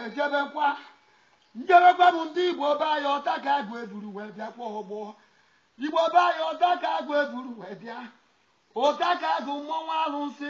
wee jebekwa njebekwa bụ ndị igbo be anyị ọta ka agụ eburu wee bịa kpọọ ọgbọ igbo be anyị ọta ka agụ eburu wee bịa ụta ka agụ mmọnwụ arụsị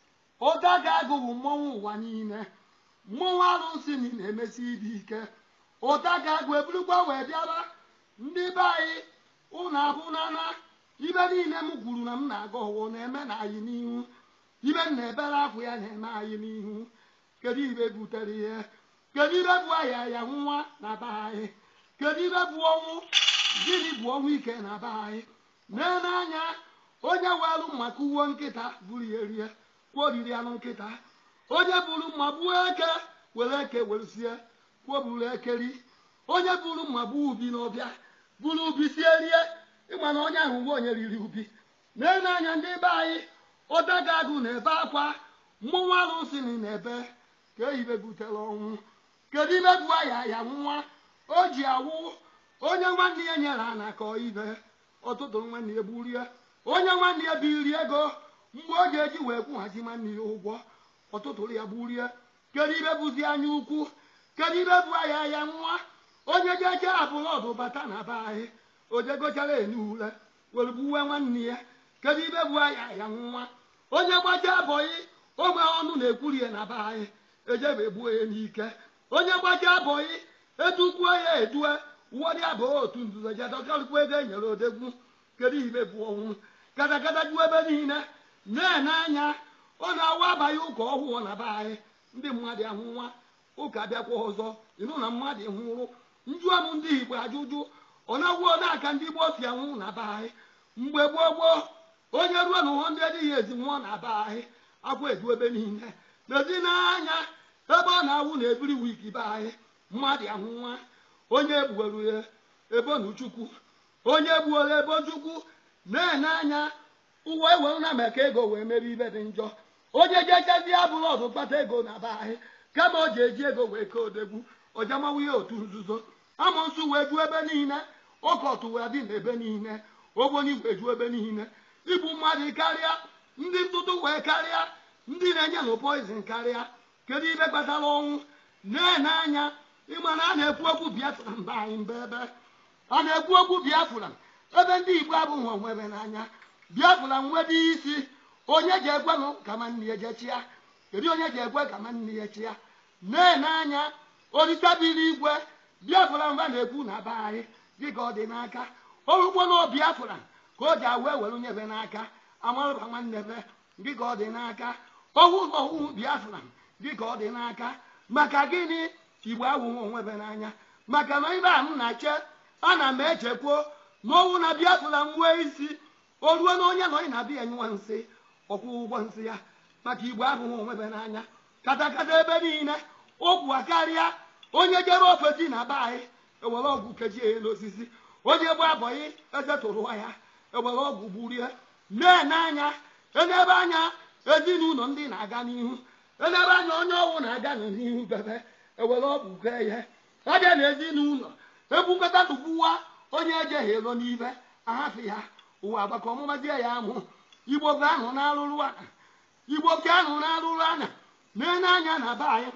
ụta ka agụ bụ mmọnwụ ụwa niile mmọnwụ arụsị niile emesi ibe ike ụta ka agụ eburukwa wee bịaba ndị be anyị ụnụ abụnana ibe niile m kwuru na m na-aga ọwụ na-eme na anyị n'ihu ibe m na-ebere akwụ ya na-eme anyị n'ihu kedu ibe butere ihe kedu ibe bụ aya ya nwa na be anyị kedu ibe bụ ọnwụ gịnị bụ ọnwụ ike na be anyị nee n'anya onye welụ maka uwe nkịta buru ya rie kwuoriri anụ nkịta onye buru mma gbuo eke were eke weresie kwoburu ekeri onye buru mma gbuo ubi n'ọbịa buru ubi sie rie ịma na onye ahụ mgbe onye riri ubi nee n'anya ndị be anyị ụdaga agụ na-ebe akwa mmụnwụ arụsị na-ebe ka ehibe butere ọnwụ kedu ibe bụ aya ya nwa o ji awụ onye nwanne ya nyere ana ka ibe ọtụtụ nwanne ya gburie onye nwanne ya biri ego mgbe ọ ga-eji wee kwụghachi nwanne ya ụgwọ ọtụtụrụ ya gburie kedu ibe bụzi anya ukwu kedu ibe bụ aya ya nwa onye jeje abụlọdụ bata na be anyị ojegochara enye ule were gbuwe nwanne ya kedu ibe bụ aya ya nwa onye gbacha abọghị ogbe ọnụ na-ekwuri ya na be anyị ejebe gbuo ya n'ike onye gbacha abọghị edukwuo ya edue ụwọdị abụọ otu nzuzo jedọkarịkwa ego enyere odegwu kedu ibe bụ ọnwụ katakata juo ebe niile na-ene anya ọ na-awa abaghị ụka ọhụụ na be anyị ndị mmadụ ahụ nwa ụka bịakwa ọzọ ịnụ na mmadụ nwụrụ njụọ m ndị igbo ajụjụ ọ na-agwụ n'aka ndị gboo si anwụ na be anyị mgbe gboo gboo onye ruo na ụhọ ndị adịghị ezi nwụọ na be anyị akwa edu ebe niile lezi n'anya ebe ọ na-awụ na ebiri wiki be anyị mmadụ ahụ nwa onye egbuoro ya ebonu chukwu onye gbuola ebo chukwu na-ene anya ụwa ewere na maka ego wee mere ibe dị njọ onye jechezi abụrụ ọdụ kpata ego na be anyị kama o ji eji ego wee kee odegwu ọjamawu ya otu nzuzo amụnsụ wee ju ebe niile ọkọtụ wee dị n'ebe niile ogboni wee ju ebe niile igbu mmadụ karịa ndị ntụtụ wee karịa ndị na-enye na poizin karịa kedu ibe kpatara ọnwụ na-ene anya ịma na a na-ekwu okwu biafra mba anyị mba ebe a na-ekwu okwu biafra ebe ndị igbo abụghị onwebe n'anya biafra nwebe isi onye ji ekwenụ ka ma nne ya jechia kedu onye ji ekwe ka ma nne ya chia na-ene anya orisabiri igwe biafra mba na-ekwu na be anyị dịka ọ dị n'aka orugbo na biafra ka o ji awa ewere nyebe n'aka amarụba nwanne be dịka ọ dị n'aka ohu na ohu biafra dịka ọ dị n'aka maka gịnị igbo awụghị onwebe n'anya maka na ibe a m na-eche ana m echekwuo na owu na biafra nwee isi o ruo na onye nọ ị na-abịa nyụwa nsị ọkwụ ụgwọ nsị ya maka igbo abụghị onwebe n'anya katakata ebe niile okwu karịa onye jere ofesi na be anyị ewere ọgwụ kechie ya n'osisi onye gbu abọghị eze tụrụwa ya ewere ọgwụ gburie na-ene anya enebe anya ezinụlọ ndị na-aga n'ihu enebe anya onye ọwụ na-aga n'ihu bebe ewere ọgwụ gee ya abịa na ezinụlọ ebukọta tụgbuwa onye ejeghị elo n'ibe ahafụ ya ụwa agbakọ ọmụmazie ya amụ igbo bụ ahụ na-arụrụ ana igbo bụ ahụ na-arụrụ ana na-ene anya na be anyị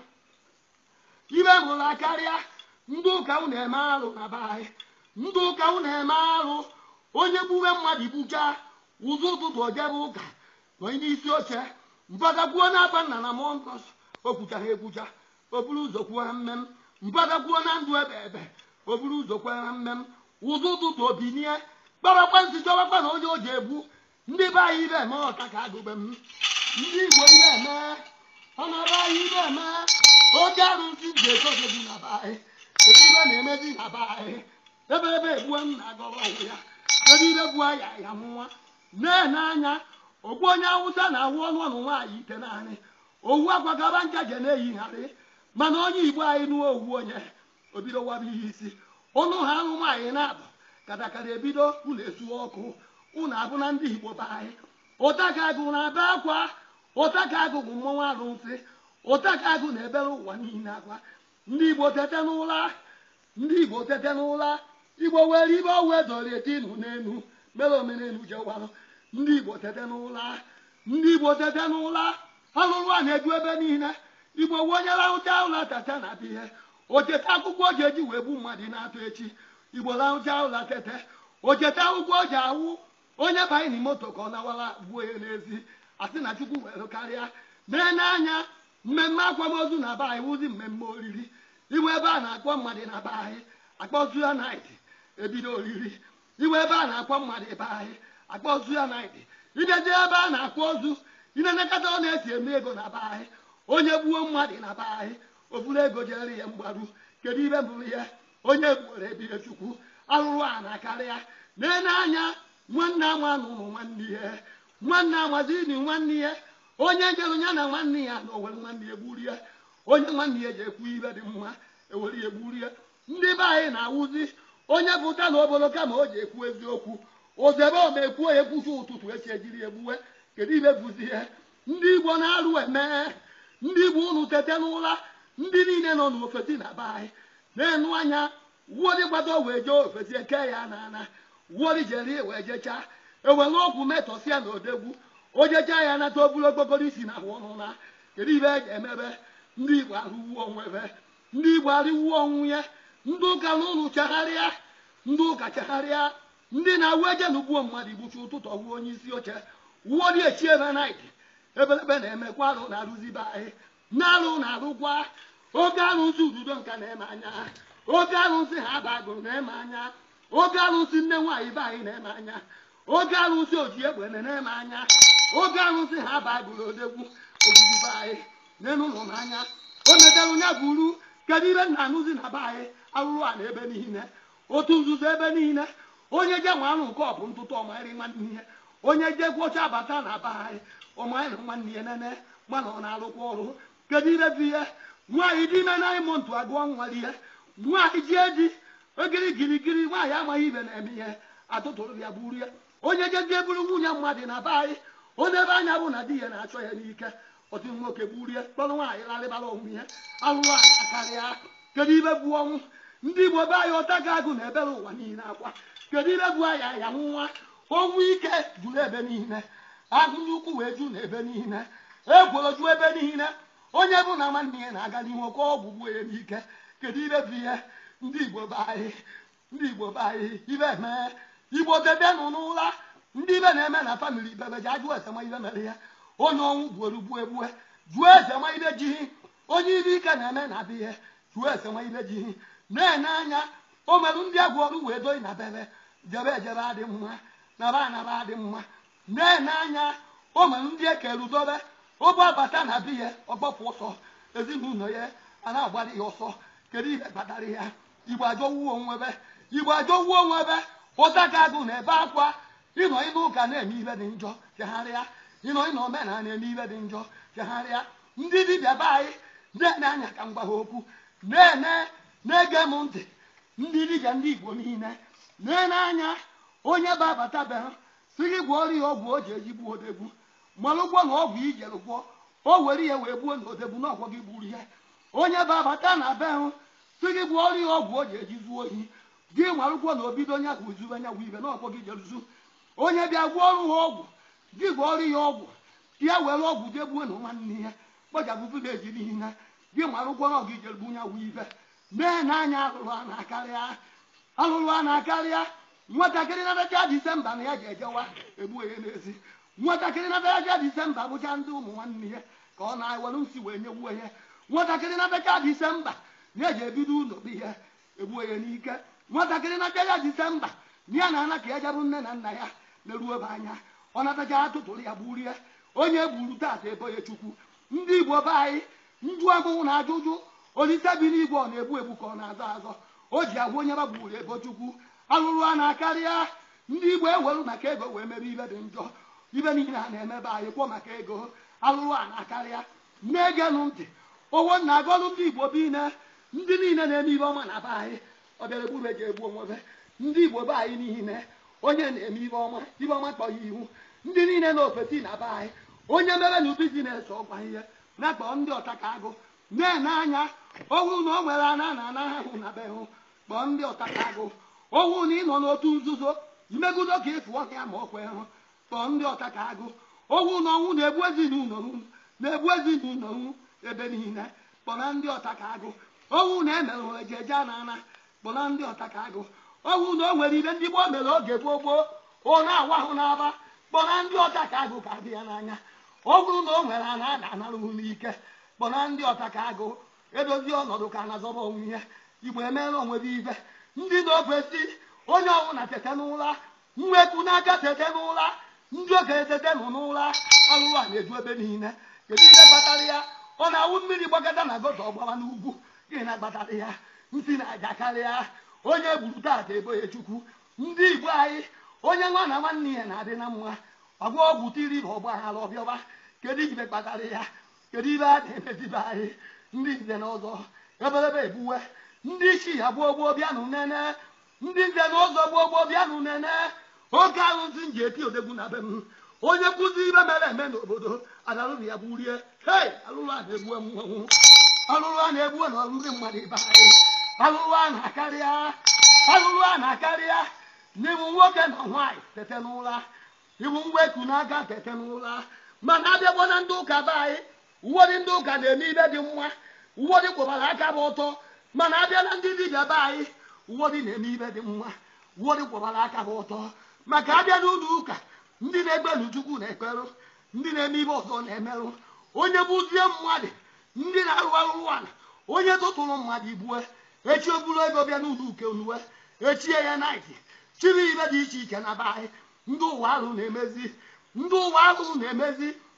ibe mụrụ karịa ndị ụka unu eme arụ na be anyị ndị ụka unu eme arụ onye gbuwe mmadụ gbuchaa ụzọ ụtụtụ ojebe ụka nọ n'isi oche mpagakwuo n'aba nna na mọnkọs o kwuchara ekwucha o buru ụzọ kwuo na mmem mpagakwuo na ndụ ebe ebe o buru ụzọ kwuo na mmem ụzọ ụtụtụ obinie kparakpa nsị chọwakpa na onye o ji egbu ndị be anyị ibe eme ọka ka agụbe m ndị igbo ibe eme ọnọdụ anyị ibe eme oke arụsị ji ekogebu na be anyị ebe ibe na-emezi na be anyị ebe ebe egbuo m na-agọrọ ọgwụ ya ebe ibe bụ aya ya nwa na-ene anya ogbu onye awụsa na-awụ ọnụ ọnụ nwaanyị ite naanị owu akwagaba njaje na-eyigharị mana onye igbo anyị nụọ owu onye obido waba ihe isi ụnụ ha ahụ nwaanyị na-abụ katakara ebido ụlọ esuo ọkụ ụnụ abụ na ndị igbo be anyị ụtaka agụ na-ebe akwa ụtaka agụ bụ mmọnwụ arụsị ụtaka agụ na-ebere ụwa niile akwa ndị igbo tete n'ụla ndị igbo tete n'ụla igbo were ibe ọwụ edori etinu n'enu mere omenelu jewarụ ndị igbo tete n'ụla ndị igbo tete n'ụla ọlụlụ a na-eju ebe niile igbo onye rahụcha ụlọ tata na abịa ihe o cheta akwụkwọ o ji eji wee gbu mmadụ na-atụ echi igbo rahụcha ụlọ tete o cheta akwụkwọ o ji awụ onye banye n'ime moto ka ọ nawara gbuo ya n'ezi asị na chukwu were karịa nee n'anya mmemme akwamozu na be anyị wụzi mmemme oriri iwe ebe a na-akpọ mmadụ na be anyị akpọzu ya naịtị ebido oriri iwe ebe a na-akpọ mmadụ ebe anyị akpọzu ya naịtị idezi ebe a na-akpọ ozu inenekata ọ na-esi eme ego na be anyị onye gbuo mmadụ na be anyị oburu ego jere ya mgbaru kedu ibe bụrụ ya onye gbuoro ebire chukwu arụrụ a na-akarịa nee n'anya nwanne ama nụrụ nwanne ya nwanne amazini nwanne ya onye jere ya na nwanne ya na owere nwanne ya gburie onye nwanne ya ji ekwu ibe dị mma ewere ya gburie ndị be anyị na-awụzi onye pụta n'obodo kama o ji ekwu eziokwu ozebe ome ekwuo ya ekwuchi ụtụtụ esi ejiri egbuwe kedu ibe bụzi ihe ndị igbo na-arụ eme ndị igbo unu tete n'ụra ndị niile nọ n'ofesi na be anyị na-enu anya wuori gbado wee jee ofesi eke ya na ana wuori jere wee jechaa ewere ọgwụ metọsịa na odegwu o jechaa ya nata oburu okpokoro isi na ahụ ọnụ na kedu ibe eji emebe ndị igbo arụwuo onwebe ndị igbo arịwuo onwu ya ndị ụka na ụlụ chagharịa ndị ụka chagharịa ndị na-awụ eje na ugbuo mmadụ igbuchi ụtụtụ ọwụ onye isi oche wuori echi ebe naịtị ebelebe na-emekwa arụ na-arụzibe anyị na-arụ na-arụkwa oge arụsị ududo nka na-eme anya oge arụsị ha bagụrụ na-eme anya oge arụsị nne nwaanyị be anyị na-eme anya oge arụsị oji egbe na-eme anya oge arụsị ha bagụrụ odegwu ogbugbu be anyị n'elu ụlọ n'anya o metara onye buru kedu ibe nna anụzi na be anyị arụrụ a na ebe niile otu nzuzo ebe niile onye je nwe anụ nke ọbụ ntụtụ ọmarị nwanne ihe onye je gwọcha bata na be anyị ọmarị na nwanne ya nene mana ọ na-arụkwa ọrụ kedu ibe bụ ihe nwaanyị dị ime na ịmụ ntụ agụọ nwale ihe nwaanyị ji eji ogiri girigiri nwaanyị amaghị ibe na-eme ihe atụtụrụ ya buru ya onye jezie buru nwunye mmadụ na be anyị onye ebe anya bụ na di ya na-achọ ya n'ike otu nwoke gburie kpọrọ nwaanyị larịbara onwe ya arụrụ anyị akarịa kedu ibe bụ ọnwụ ndị igbo be anyị ọta ga agụ na ebere ụwa niile akwa kedu ibe bụ anyị aya nwa ọnwụ ike juru ebe niile agụnye ukwu wee ju na ebe niile egworo ju ebe niile onye bụ na nwanne ya na-aga n'ihu oke ọgwụ gbuo ya n'ike kedu ibe bụ ihe ndị igbo be anyị ndị igbo be anyị ibe mee igbo debe nụ n'ụra ndị ibe na-eme na famili ibebe ji ajụ ese ma ibe mere ya onye ọnwụ gbuoro gbuo egbue jụọ eze ma ibe ji onye ibe ike na-eme na abịa ihe jụọ ese ma ibe ji na-ene anya o merụ ndị agwụ ọrụ wee doyi na bebe jebe ejebe adị mma naba anaba adị mma na-ene anya o merụ ndị ekere udobe ụbọ bata na biya ọgbapụ ọsọ ezinụlọ ya a na-agbara ya ọsọ kedu ihe kpatara ya igbo ajọwuo onwebe igbo ajọwuo onwebe ụta ka agụ na ebe akwa ịnọ ịnụ ụka na-eme ibe dị njọ chegharịa ịnọ ịnọ omenala na-eme ibe dị njọ chegharịa ndị dibịa be anyị na-ene anya ka m gwa ha okwu na-ene na-ege m ntị ndị dibịa ndị igbo niile na-ene anya onye bụ abata be ha si gị gwọọrọ ya ọgwụ o ji eji gbuo odegbu malụ ụgwọ na ọgwụ ijere gwọ o were ihe wee gbuo na odegbu na ọgwọ gị gburu ya onye bụ abata na be hụ si gị gwọọrọ ya ọgwụ o ji eji zuo ohi gị nwarụkwọ na obido nya bụ zube nya bụ ibe na ọgwọ gị jeruzu onye bịa gwọọrụ ha ọgwụ gị gwọọrọ ya ọgwụ ya were ọgwụ jee gbuo na nwanne ya kpọchapụ vileji niile gị nwarụkwọ na ọgụ ijere gbu nya bụ ibe mee na anya alụrụ a na-akarịa alụrụ a na-akarịa nwatakịrị natacha disemba na ya ji ejewa egbuo ya n'ezi nwatakịrị natacha disemba bụcha ndị ụmụ nwanne ya ka ọ na-ewere nsi wee nyewuo ya nwatakịrị natacha disemba na ya ji ebido ụlọ bụ ihe egbuo ya n'ike nwatakịrị natacha disemba na ya na ana ka ya jabụ nne na nna ya na-eruo ebe anya ọ natacha atụtụrụ ya gburie onye gburu taata ebo ya chukwu ndị igbo be anyị nju agụụ na ajụjụ olise bi n'igwe ọ na-egbu egbu ka ọ na-azọ azọ o ji agwa onye gbagburu ebo chukwu alụrụ a na-akarịa ndị igbo eweru maka ego wee mebe ibe dị njọ ibe niile a na-emebe anyị kwọ maka ego alụrụ a na-akarịa na-egenụ ntị owo na agọlụ ndị igbo niile ndị niile na-eme ibe ọma na be anyị ọ bịara gburu eji egbu onwebe ndị igbo be anyị niile onye na-eme ibe ọma ibe ọma kpọ ya ihu ndị niile na ofesi na be anyị onye mere na bizines ọgwa ihe na-akpọ ndị ọtaka agụ na-ene anya owu na o nwere ana na ana ahụ na be hụ kpọọ ndị ọtaka agụ owu na ịnọ n'otu nzuzo imegudo ka ịfụ ọhịa ma ọkwa hụ kpọọ ndị ọtaka agụ owu na ọnwụ na-egbu ezinụlọ hụ na-egbu ezinụlọ hụ ebe niile kpọna ndị ọta ka agụ ọnwụ na emerụ ejeje na ana kpọna ndị ọta ka agụ ọnwụ na o nwere ibe ndị gboo mere oge gboo gboo ọ na-awa ahụ n'aba kpọna ndị ọta ka agụ ka dị ya n'anya ọ bụrụ na o nwere ana a na-anarụ n'ike kpọna ndị ọta ka agụ edozi ọnọdụ ka na-azọba onwe ya igbo emeela onwe gị ibe ndị na-okwesị onye ọbụla tete n'ụra mwekwu n'aka tete n'ụra ndị okenye tete nọ n'ụra alụrụ a na-eju ebe niile kedu ihe kpatara ya ọ na-awụ mmiri gbakọta na gota ọgbara n'ugwu gịnị na-akpatara ya ntị na-aja karịa onye gburu taata ebo ya chukwu ndị igbo anyị onye nwa na nwanne ya na-adị na mma ọgwa ọgwụ tiri na ọgbaghara ọbịọba kedu ibe kpatara ya kedu ibe a na-emezibe anyị ndị nze na ọzọ ebelebe ebuwe ndị isi ya gboo gboo bịanụ nene ndị nze na ụzọ gboo gboo bịanụ nene oke arụsị nji eti odegwu na be m onye nkụzi ibe mere eme n'obodo adarụrụ ya gburie hei alụrụ a na-egbu mmanwụ alụrụ a na-egbu na ndị mmadụ ibe anyị alụrụ a na-akarịa alụrụ a na-akarịa n'iwu nwoke na nwaanyị tete n'ụra iwu mweku n'aka tete n'ụra mana abịakwa na ndị ụka be anyị ụfọdụ ndị ụka na-eme ibe dị mma ụfọdụ kwụbara aka bụ ụtọ mana abịa na ndị dibịa be anyị ụfọdụ na-eme ibe dị mma ụfọdụ kwụbara aka bụ ụtọ maka abịa n'ụlọ ụka ndị na-ekpelu chukwu na-ekperụ ndị na-eme ibe ọzọ na-emerụ onye bụzie mmadụ ndị na-arụ arụrụ ala onye tụtụrụ mmadụ igbue echi oburu ego bịa n'ụlọ uke uwe echie ya naịtị chiri ibe dị iche iche na be anyị ndị ụwa arụ na-emezi ndị ụwa arụ na-emezi